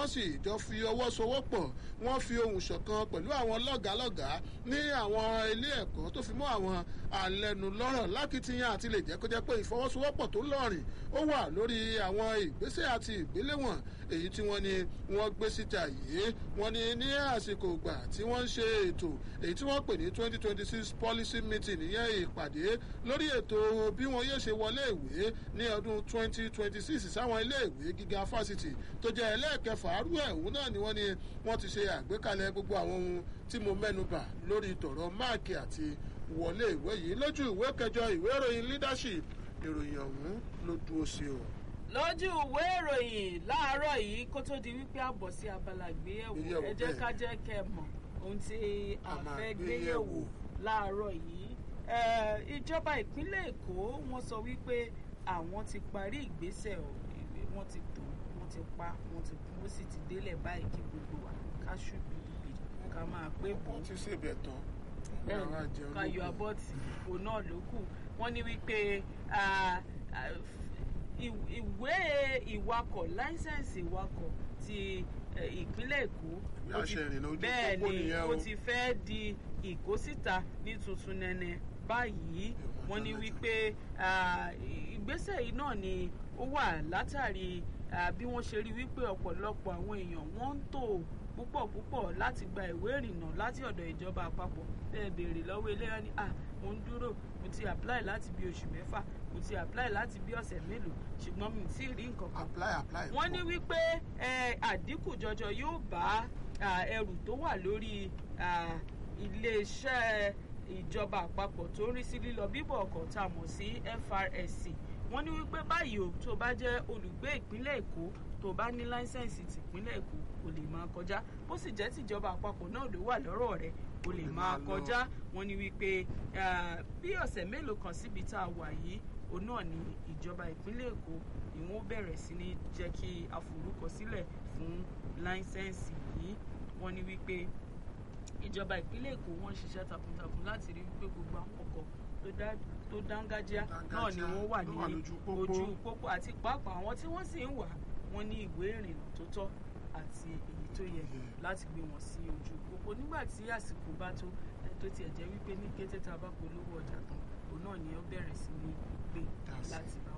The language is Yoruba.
wọ́n sì jọ fi ọwọ́ sowọ́pọ̀ wọ́n fi ohùn ṣọ̀kan pẹ̀lú àwọn lọ́gàálọ́gàá ní àwọn ilé ẹ̀kọ́ tó fi mọ́ àwọn alẹ́nulọ́rọ̀ lákìtìyàn àti lè jẹ́ kó jẹ́ pé ìfọwọ́sowọ́pọ̀ tó lọ́rìn ó wà lórí àwọn ìgbésẹ̀ àti ìgbéléwọ̀n èyí tí wọ́n ní wọ́n gbé síta yìí wọ́n ní ní àsìkò ìgbà tí wọ́n ń ṣe ètò èyí tí wọ́n pè ní twenty twenty six policy meeting ìyẹn ìpàdé lórí ètò bí wọn yóò ṣe wọlé ìwé ní ọdún twenty twenty six sáwọn ilé ìwé gíga fásitì tó jẹ́ ẹlẹ́ẹ̀kẹfà arú ẹ̀hún náà ni wọ́n ní wọ́n ti ṣe àgbékalẹ̀ gbogbo àwọn ohun tí mo mẹ́nu bà lórí tọ̀rọ̀ máàkì àti wọlé ìwé yìí lójú ìwé kẹjọ ìwé ìròyìn leadership ìròyìn ọ̀hún ló dúró sí o. lójú ìwé ìròyìn láàárọ̀ yìí kó tó di wípé a bọ̀ sí abala gbéyẹ̀wò ẹ jẹ́ ká jẹ́ kẹ́ ẹ mọ̀ ohun tí a fẹ́ gbéyẹ̀wò láàárọ̀ yìí ìjọba ìpínlẹ̀ èkó wọ́n sọ wípé àwọn ti parí ìgbésẹ̀ wọ́n ti tó wọ́n ti pa wọ́n ti kú ó sì ti délẹ̀ báyìí kí gbogbo wa ká ṣùgbìdìgbì ká máa pé bò ó wọ́n ti ṣèbẹ̀ tán ká yọ abọ́ọ̀tì òun náà ló kù wọ́n ní wípé ìwé ìwakọ̀ láísẹ̀nsì ìwakọ̀ ti ìpínlẹ̀ èkó bẹ́ẹ̀ ni ó ti fẹ́ di ìkósíta ní tuntun nẹ́nẹ́ báyìí wọ́n ní wípé ìgbésẹ̀ yìí náà ni ó wà látàrí bí wọ́n ṣe rí wípé ọ̀pọ̀lọpọ̀ àwọn èèyàn wọ́n ń tò púpọ̀ púpọ̀ láti gba ìwé ìrìnnà láti ọ̀dọ̀ ìjọba àpapọ̀ bẹ́ẹ̀ béèrè lọ́wọ́ eléyà ni ah mo ń dúró mo ti apply láti bí oṣù mẹ́fà mo ti apply láti bí ọ̀sẹ̀ mélòó ṣùgbọ́n mi ti rí nǹkan kan. apply apply. wọ́n ní wípé àdínkù jọjọ yóò bá ẹrù tó wà lórí iléeṣẹ́ ìjọba àpapọ̀ tó ń rí sí lílọ bíbọ̀ ọkọ̀ tá a mọ̀ sí FRSC wọ́n ní wípé báyìí o tó bá jẹ́ olùgbé ìpínlẹ̀ Èkó tó bá ní láísẹ̀nsì tìpínlẹ̀ Èkó kò lè máa kọjá bó sì jẹ́ tìjọba àpapọ̀ náà ló wà lọ́rọ̀ rẹ̀ kò lè máa kọjá wọ́n ní wípé bí ọ̀sẹ̀ mélòó kan síbi tá a wà yìí òun náà ni ìjọba ìpínlẹ̀ Èkó ni wọ́n bẹ̀rẹ̀ sí ní jẹ́ kí aforúkọsílẹ̀ fún láísẹ̀nsì yìí wọ́n ní wípé ìjọba ìpínlẹ̀ Èkó wọ́n ń ṣiṣẹ́ takuntakun láti rí wípé gbogbo àwọn ọkọ̀ tó dángájá náà ni wọ́n wà ní ojú pópó àti pàápàá àwọn tí wọ́n sì ń wà wọ́n ní ìwé ìrìnnà tó tọ́ àti èyí tó yẹ láti gbé wọn sí ojú pópó nígbà tí àsìkò bá tó tó tiẹ̀ jẹ́ wípé ní kété tá a bá polówó ọjà tán òun náà ni ó bẹ̀rẹ̀ sí ní gbé láti bá